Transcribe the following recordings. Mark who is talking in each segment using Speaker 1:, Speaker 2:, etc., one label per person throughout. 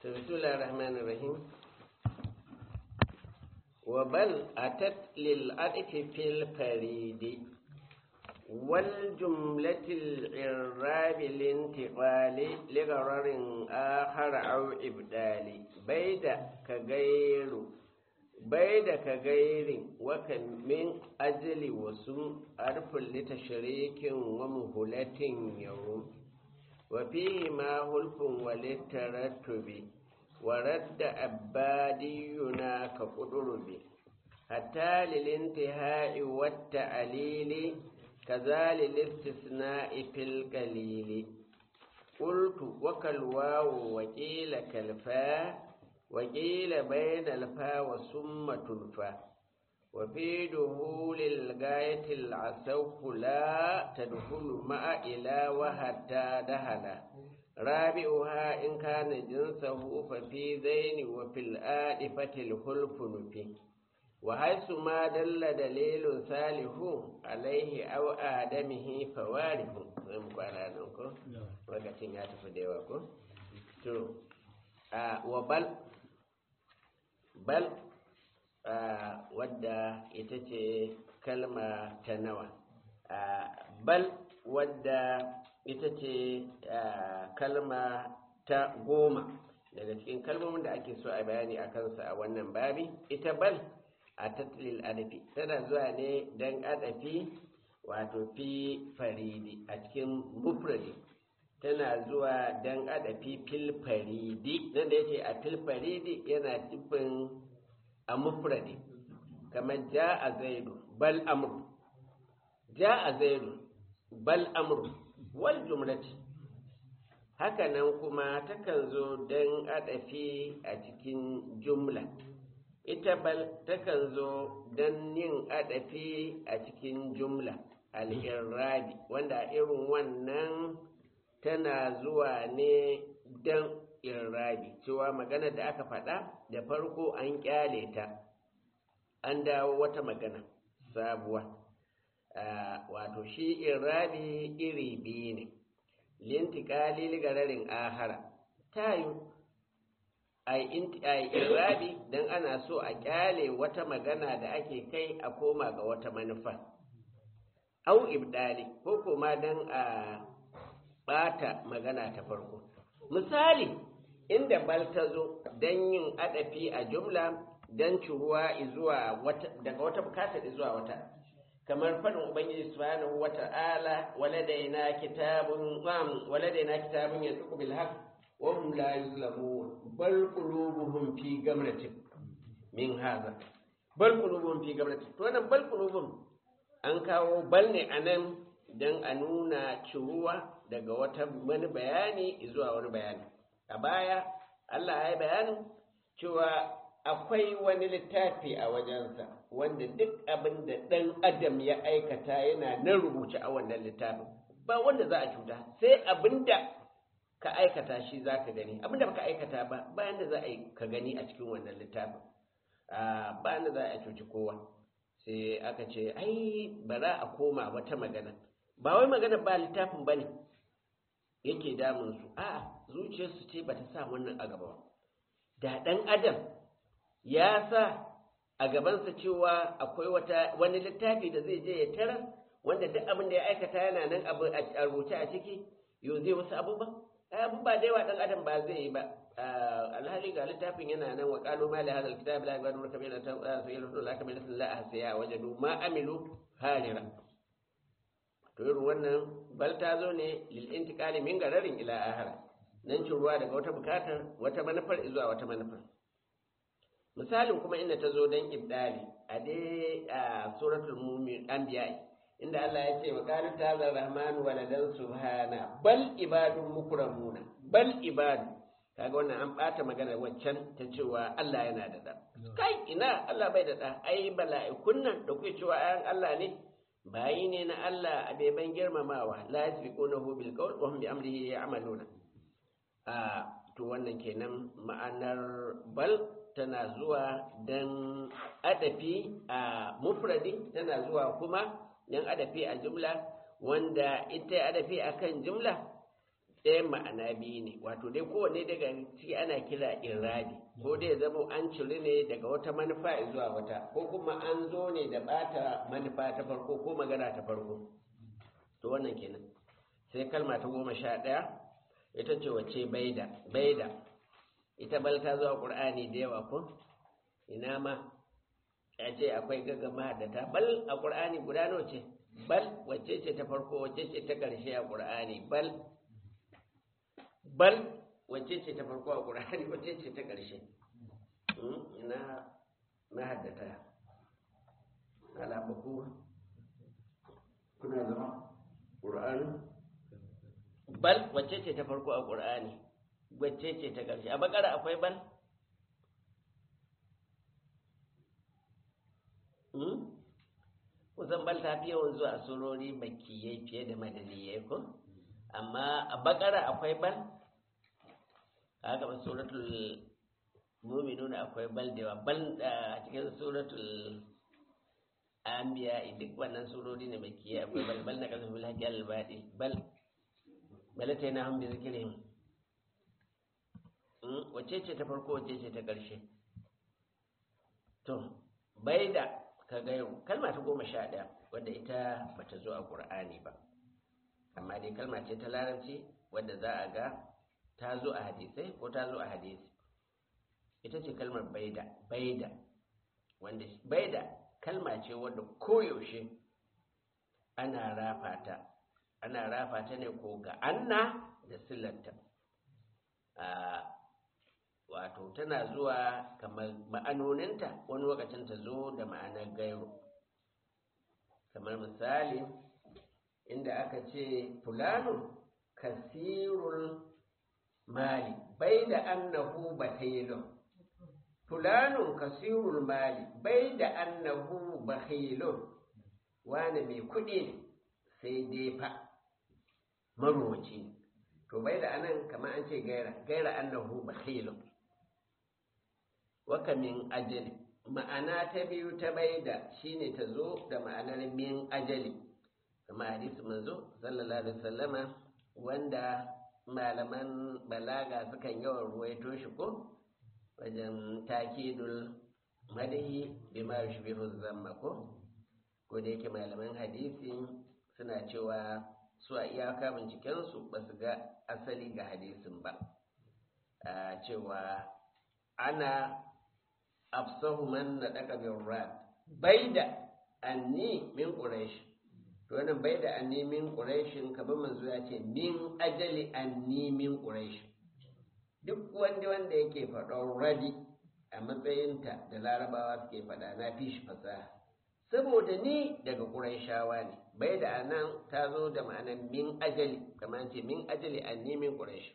Speaker 1: بسم الله الرحمن الرحيم وبل أتت للعطف في الفريد والجملة الإعراب الانتقال لغرر آخر أو إبدال بيد كغير بيد كغير وكان من أجل وسم أرف لتشريك ومهلة يوم وفيه ما هلف وللترتب ورد أبادينا كقدرب حتى للانتهاء والتعليل كذا للاستثناء في القليل قلت وكالواو وقيل كالفا وقيل بين الفا وثم تلفا وفي دخول الغاية العسوف لا تدخل مع إلى وحتى دهلا رابعها إن كان جنسه ففي ذين وفي الآلفة الخلف نفي وحيث ما دل دليل صالح عليه أو آدمه فوارف lokacin ya tafi da yawa ko? to wa bal bal wadda ita ce kalma ta nawa bal wadda ita ce kalma ta goma daga cikin kalmomin da ake so a bayani a kansa a wannan babi ita bal a tattalin adafi tana zuwa ne don adafi wato fi faridi a cikin mufradi tana zuwa don adafi fil faridi nan da yake a fil faridi yana nufin a mufradi kamar ja a zaidu bal amru ja a zaidu bal amru wal jumlati hakanan kuma takan zo don adafi a cikin jumla ita bal takan zo don yin adafi a cikin jumla al'irrabi wanda irin wannan tana zuwa ne don irrabi cewa magana da aka faɗa da farko an kyale ta an dawo wata magana sabuwa wato shi irrabi iri biyu ne lintikali ligararin ahara ta yi a irrabi don ana so a kyale wata magana da ake kai a koma ga wata manufa au ibdali ko kuma don a bata magana ta farko misali inda bal ta zo don yin adafi a jumla don ciruwa zuwa wata daga wata bukata zuwa wata kamar faɗin ubangiji subhanahu wata'ala waladaina kitabun um, waladaina kitabun yasuqu bil haqq wa hum la yuzlamun bal qulubuhum fi gamratin min hadha bal qulubuhum fi gamratin to wannan bal qulubuhum an kawo bal ne anan dan a nuna ciruwa daga wata wani bayani zuwa wani bayani a baya Allah ya yi bayanin cewa akwai wani littafi a wajensa wanda duk abin da ɗan adam ya aikata yana nan rubuce a wannan littafin ba wanda za a cuta sai abin da ka aikata shi za ka gani abin da baka aikata ba bayan da za a yi ka gani a cikin wannan littafin bayan da za a cuci kowa sai aka ce ai bara a koma wata magana ba wai magana ba littafin ba ne yake damun su a zuciyarsu ce ba ta sa wannan a gaba da ɗan adam ya sa a gabansa cewa akwai wata wani littafi da zai je ya tara wanda duk abin da ya aikata yana nan abu a rubuce a ciki yau zai wasu abu ba abu ba da yawa ɗan adam ba zai yi ba alhali ga littafin yana nan wa qalu ma li hadha alkitab la yabadu kabila ta sayyidatu la kabila la ahsiya wajadu ma amilu harira to irin wannan bal ta zo ne lil intiqali min gararin ila ahara nan cin ruwa daga wata bukatar wata manufar zuwa wata manufar misalin kuma inda ta zo don ibdali a dai a suratul mumin anbiya inda Allah ya ce wa qalu ta'ala rahmanu waladan subhana bal ibadun mukramuna bal ibadu kaga wannan an bata magana waccan ta cewa Allah yana da da kai ina Allah bai da da ai bala'ikun nan da kuke cewa ayan Allah ne bayi ne na Allah a beban girmamawa la yasbiqunahu bil qawl wa hum bi amrihi ya'maluna a to wannan kenan ma'anar bal tana zuwa dan adafi a mufradi tana zuwa kuma dan adafi a jumla wanda ita adafi akan jumla ɗayan ma'ana biyu ne wato dai kowanne daga ciki ana kira iradi ko dai zama an ciri ne daga wata manufa zuwa wata ko kuma an zo ne da bata manufa ta farko ko magana ta farko to wannan kenan sai kalma ta goma sha ɗaya ita ce wace baida baida ita bal ta zuwa ƙur'ani da yawa ko ina ma ya ce akwai gaggama da ta bal a ƙur'ani guda nawa ce bal wacce ce ta farko wacce ce ta ƙarshe a ƙur'ani bal bal wacce ce ta farko a ƙur'ani wacce ce ta ƙarshe ina na haddata alabaku kuna zama ƙur'ani bal wacce ce ta farko a ƙur'ani wacce ce ta ƙarshe a bakara akwai bal kusan bal ta fi yawan zuwa a surori makiyai fiye da madaniyai ko amma a bakara akwai bal haka ba suratul mu'minun akwai bal da yawa bal a cikin suratul anbiya duk wannan surori ne makiyai akwai bal bal na kasafin haƙi al-baɗi bal bal ta yana hamdi zikirin wacce ce ta farko wacce ce ta ƙarshe to bai da ka gairu kalma ta goma sha ɗaya wadda ita bata zo a ƙur'ani ba amma dai kalma ce ta larabci wadda za a ga ta zo a hadisai ko ta zo a hadisi ita ce kalmar baida baida wanda baida kalma ce wadda koyaushe ana rafa ta ana rafa ta ne ko ga anna da silanta wato tana zuwa kamar ma'anoninta wani lokacin ta zo da ma'anar gairu kamar misali inda aka ce fulano kasirul mali bai da annahu bakhilun fulano kasirul mali bai da annahu bakhilun wani mai kuɗi ne sai dai fa marowaci ne to bai da anan kamar an ce gaira gaira annahu bakhilun waka min ajali ma'ana ta biyu ta baida shine ta zo da ma'anar min ajali kama hadisi manzo sallallahu alaihi wasallama wanda malaman balaga sukan yawan ruwaito shi ko wajen takidul madahi bima yushbihu zamma ko ko da yake malaman hadisi suna cewa su a iyaka bincikensu ba su ga asali ga hadisin ba a cewa ana afsahu man na daga bin rad bai da anni min quraish to wannan bai da anni min quraishin kamar manzo ya ce min ajali anni min quraish duk wanda wanda yake faɗon radi a matsayinta da larabawa suke faɗa na fi shi fasaha saboda ni daga quraishawa ne bai da anan ta zo da ma'anar min ajali kamar ce min ajali anni min quraish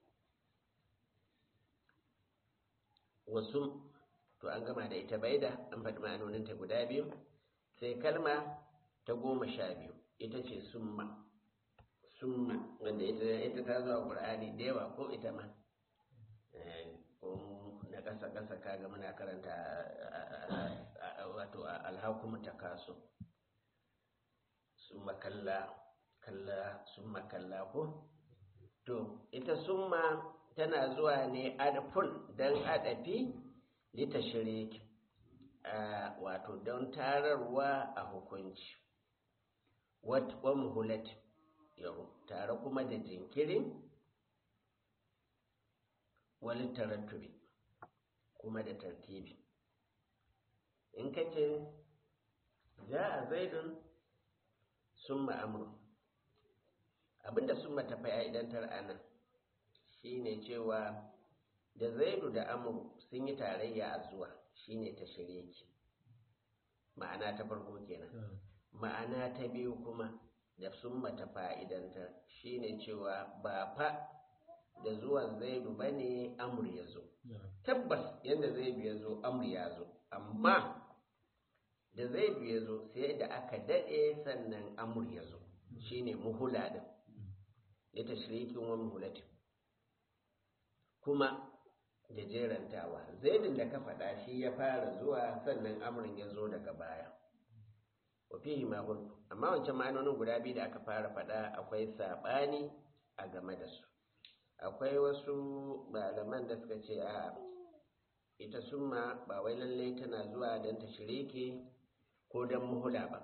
Speaker 1: wasu to an gama da ita baida an faɗi ma'anoninta guda biyu sai kalma ta goma sha biyu ita ce summa summa wanda ita ta zuwa ƙur'ani da yawa ko ita ma na ƙasa ƙasa kaga muna karanta wato alhakumu ta kaso summa kalla kalla summa kalla ko to ita summa tana zuwa ne adafun don adafi litashirik wato don tararwa a hukunci wa muhulat yau tare kuma da jinkirin wani tarattubi kuma da tartibi in ka ce ja a zaidun sun ma'amuru abinda sun mata fa'idantar anan shine cewa da zaidu da amuru sun yi tarayya a zuwa shine ta shireki ma'ana ta farko kenan ma'ana ta biyu kuma da sun mata fa'idanta shine cewa ba fa da zuwan zaidu ba ne amur ya zo tabbas yadda zaidu ya zo amur ya zo amma da zaidu ya zo sai da aka daɗe sannan amur ya zo shine muhula din ya tashrikin wa muhulatin kuma da jerantawa zaidin da ka faɗa shi ya fara zuwa sannan amurin ya zo daga baya wafihi magun amma wancan ma'anonin guda biyu da aka fara faɗa akwai saɓani a game da su akwai wasu malaman da suka ce a ita summa ba wai lalle tana zuwa don ta shirike ko don muhula ba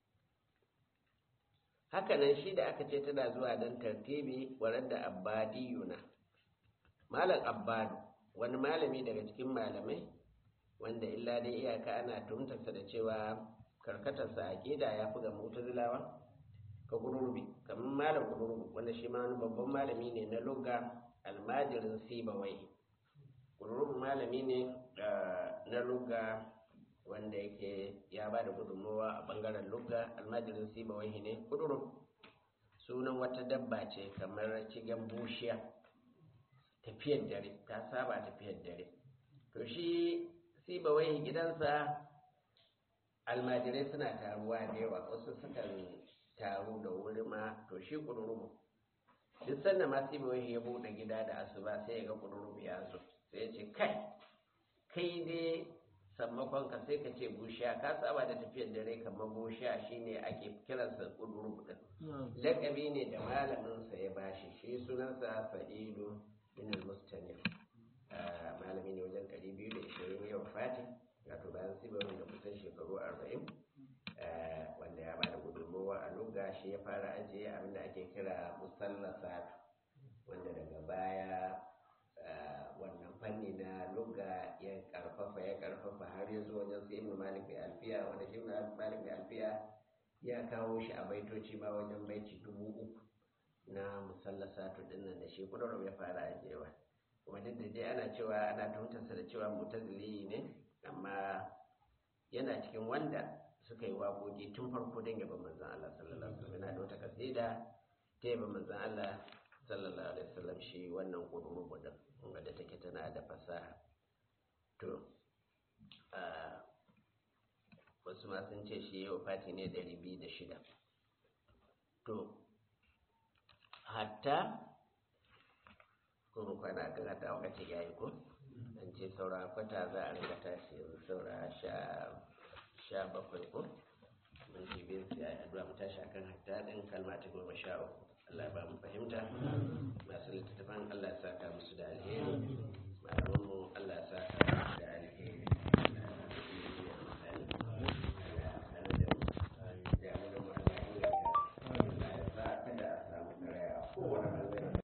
Speaker 1: hakanan shi da aka ce tana zuwa don tartibi warar da abbadiyuna malam abbadu wani malami daga cikin malamai wanda illa dai iyaka ana tuhumtarsa da cewa karkatarsa a ƙida ya fi ga mutazilawa ka gururbi kamar malam gururbi wanda shi ma wani babban malami ne na lugga almajirin sibawai gururbi malami ne na lugga wanda yake ya ba da gudunmawa a bangaren lugga almajirin sibawai ne gururbi sunan wata dabba ce kamar cigen bushiya tafiyar dare ta saba tafiyar dare to shi sibawai gidansa almajirai suna taruwa da yawa wasu sukan taru da wuri ma to shi kudurubu duk sanda ma sibawai ya buɗe gida da asuba sai ya ga kudurubu ya zo sai ya ce kai kai dai sammakon ka sai ka ce bushiya ka saba da tafiyar dare kamar bushiya shine ake kiransa kudurubu din lakabi ne da malaminsa ya bashi shi sunansa sa'idu bin al-mustanif malami ne wajen ɗari biyu da ishirin yau fati wato bayan sibarin da kusan shekaru arba'in wanda ya bada gudunmowa a lugha shi ya fara ajiye abinda ake kira musallasa wanda daga baya wannan fanni na lugha ya karfafa ya karfafa har ya zo wajen sai ibn malik mai alfiya wanda shi ibn malik mai alfiya ya kawo shi a baitoci ma wajen baiti dubu uku na musallasatu dinnan da shi kudurum ya fara ajiyewa kuma duk da dai ana cewa ana tuhumtarsa da cewa mutazili ne amma yana cikin wanda suka yi waƙoƙi tun farko don yaban manzan Allah sallallahu alaihi wasallam yana da wata kasida ta yaban manzan Allah sallallahu alaihi wasallam shi wannan kuduru gudun wadda take tana da fasaha to wasu ma sun ce shi yau fati ne ɗari biyu da shida to hatta kuma kwana kan hata wakati ya yi ko an ce saura kwata za a ringa tashi yanzu saura sha bakwai ko mun ji bin ya yi addu'a mu tashi akan hatta din kalma ta goma sha uku Allah ba mu fahimta masu littattafan Allah ya saka musu da alheri malaman mu